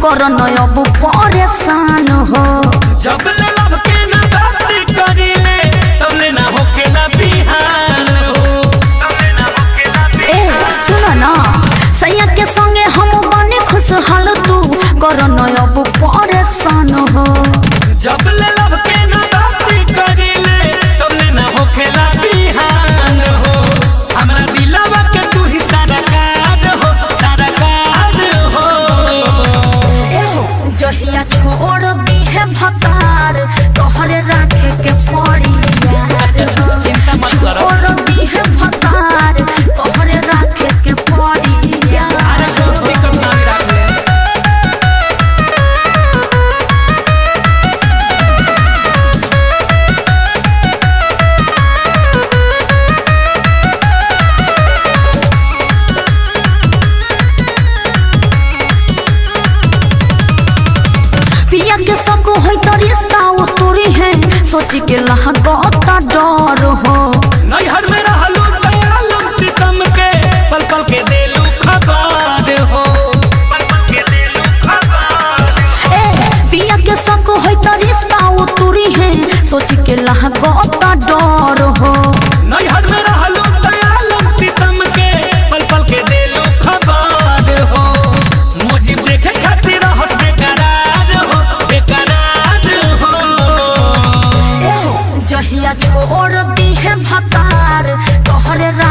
कर अब परेशान हो जब ले लब के ना बाती करीले तब ले ना होके ना बिहान हो तब ले ना होके ना ए सुन ना सैया के संगे हम बने खुशहाल तू कर अब परेशान हो जब ले लब के ना बाती करीले तब ले ना होके ना बिहान हो हमरा दिलवा के तू ही सारा काज हो सारा काज हो एहो जहिया छोड़ दी है भतार तोहरे राखे के पड़ी यार हो। चिंता मत करो। छोड़ दी है भतार तोहरे राखे के पड़ी यार अरे कोई दिक्कत ना रख ले पिया के सब होई तो रिश्ता वो तोरी है सोच के लहगता डर हो नैहर में रहलू दयालम प्रीतम के पल पल के देलू खबर हो पल पल के देलू खबर ए पिया के सब होई तो रिश्ता वो तोरी है सोच के लहगता डर हो नैहर में रहलू दयालम प्रीतम के पल पल के देलू खबर हो मुझे देखे खातिर हंस बेकरार हो बेकरार हो एहो जहिया छोड़ दी है भतार तोहरे